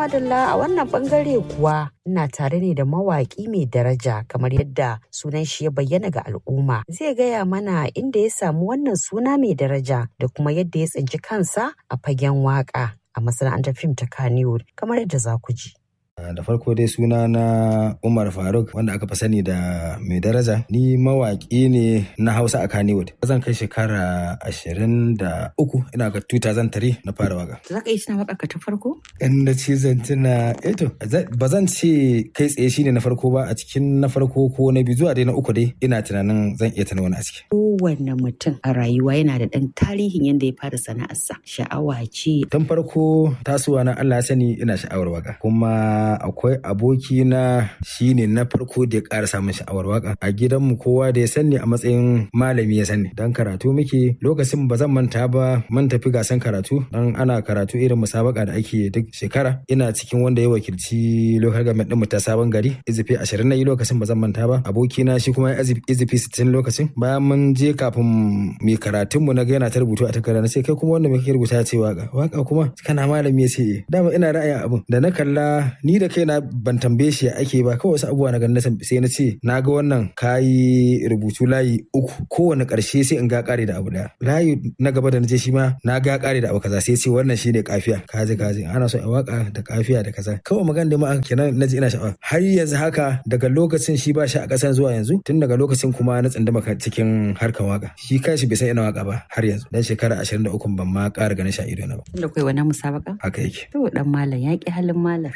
madalla a wannan bangare kuwa ina tare ne da mawaƙi mai daraja kamar yadda sunan shi ya bayyana ga al'umma zai gaya mana inda ya samu wannan suna mai daraja da kuma yadda ya tsinci kansa a fagen waƙa a masana'antar fim ta Kannywood kamar yadda za ku ji. da farko dai suna na Umar Faruk wanda aka fi sani da mai daraja ni mawaƙi ne na Hausa a Kannywood zan kai shekara ashirin da uku ina ga 2003 na fara waka Za ka yi tuna waƙa ka ta farko? in na ce zan tuna eto ba zan ce kai tsaye shine na farko ba a cikin na farko ko na biyu zuwa dai na uku dai ina tunanin zan iya tuna wani a ciki Kowanne mutum a rayuwa yana da ɗan tarihin yadda ya fara sana'arsa sha'awa ce tun farko tasowa na Allah ya sani ina sha'awar waka kuma akwai aboki na shine na farko da ya ƙara samun sha'awar waka a gidanmu kowa da ya sani a matsayin malami ya sani dan karatu muke lokacin ba zan manta ba mun tafi gasan karatu dan ana karatu irin musabaka da ake duk shekara ina cikin wanda ya wakilci local government din mu ta sabon gari izifi 20 na yi lokacin ba zan manta ba aboki na shi kuma ya izifi 60 lokacin bayan mun je kafin mu karatun mu na ga yana ta rubutu a takarda na ce kai kuma wanda me kake rubuta ya ce waka waka kuma kana malami ya ce dama ina ra'ayin abun da na kalla ni da kaina ban tambaye shi ake ba kawai wasu abubuwa na ganin sai na ce na ga wannan kayi rubutu layi uku kowane karshe sai in ga kare da abu daya layi na gaba da na je shi ma na ga kare da abu kaza sai ce wannan shine kafiya kaji kaji ana so a waka da kafiya da kaza kawai magana da ma kenan na ji ina sha'awa har yanzu haka daga lokacin shi ba shi a kasan zuwa yanzu tun daga lokacin kuma na tsandama cikin harkar waka shi kanshi bai san ina waka ba har yanzu dan shekara 23 ban ma ƙara ganin sha ido na ba da kai wani musabaka haka yake to dan malam ya ki halin malam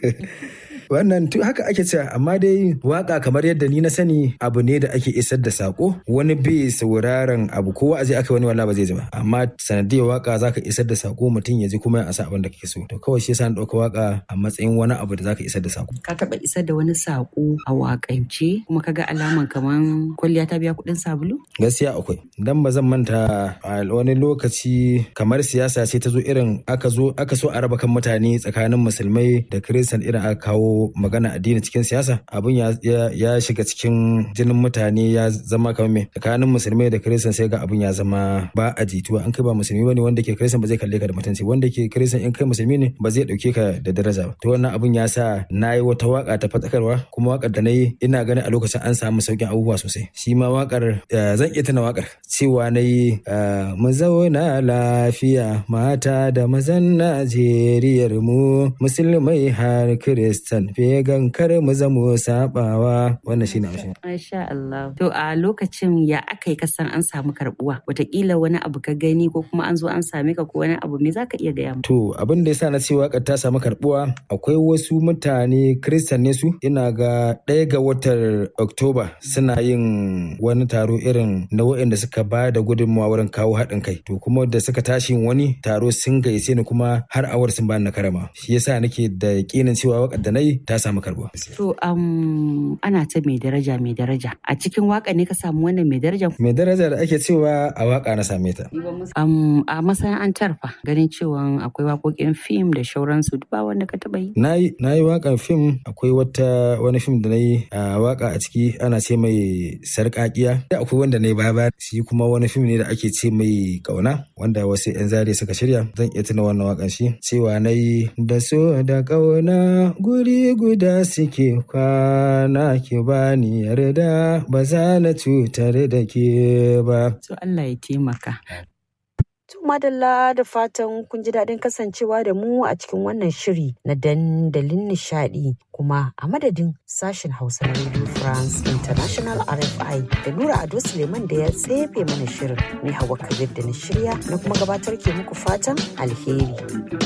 wannan tu haka ake cewa amma dai waka kamar yadda ni na sani abu ne da ake isar da sako wani bai sauraron abu ko wa'azi aka wani wala ba zai ji ba amma sanadiyar waka zaka isar da sako mutum ya ji kuma ya asa abin da kake so to kawai shi yasa na dauka waka a matsayin wani abu da zaka isar da sako ka taba isar da wani sako a wakance kuma kaga alaman kaman kwalliya ta biya kuɗin sabulu gaskiya akwai dan ba zan manta a wani lokaci kamar siyasa ce ta zo irin aka zo aka so a raba kan mutane tsakanin musulmai da kiristan irin aka kawo magana addini cikin siyasa abun ya, ya, shiga cikin jinin mutane ya zama kamar me tsakanin musulmai da kiristan sai ga abun ya zama ba a jituwa an kai ba musulmi bane wanda ke kiristan ba zai kalle ka da mutunci wanda ke kiristan in kai musulmi ne ba zai dauke ka da daraja ba to wannan abun ya sa na yi wata waka ta fadakarwa kuma wakar da na yi ina ganin a lokacin an samu saukin abubuwa sosai shi ma wakar zan iya tuna wakar cewa na yi mu zauna lafiya mata da mazan Najeriyar mu musulmai har kiristan vegan kar mu zamo sabawa wannan shine amshin. Masha Allah. To a lokacin ya aka yi kasan an samu karbuwa wataƙila wani abu ka gani ko kuma an zo an same ka ko wani abu me zaka iya gaya mu. To abin da yasa na ce waƙar ta samu karbuwa akwai wasu mutane kristan ne su ina ga ɗaya ga watan Oktoba suna yin wani taro irin na waɗanda suka ba da gudunmawa wurin kawo haɗin kai. To kuma da suka tashi wani taro sun gayyace ni kuma har awar sun bani na karama. Shi yasa nake da yakinin cewa waƙar da na yi ta samu karbuwa. To um, ana ta mai daraja mai daraja. A cikin waka ne ka samu wannan mai daraja? Mai daraja da ake cewa a waka na same ta. Um, a masana'antar fa ganin cewa akwai waƙoƙin fim da shauransu duk ba wanda ka taɓa yi. Na yi na yi waƙan fim akwai wata wani fim da na yi a waka a ciki ana ce mai sarƙaƙiya. Da akwai wanda na yi baya shi kuma wani fim ne da ake ce mai ƙauna wanda wasu 'yan zare suka shirya zan iya tuna wannan waƙan shi cewa na yi da so da ƙauna guri guda suke kwana ki bani yarda ba za na cutar da ke ba. To Allah ya taimaka. To madalla da fatan kun ji daɗin kasancewa da mu a cikin wannan shiri na dandalin nishaɗi kuma a madadin sashen Hausa na Radio France International RFI da Nura Ado Suleiman da ya tsefe mana shirin ni Hawa Kabir da na shirya na kuma gabatar ke muku fatan alheri.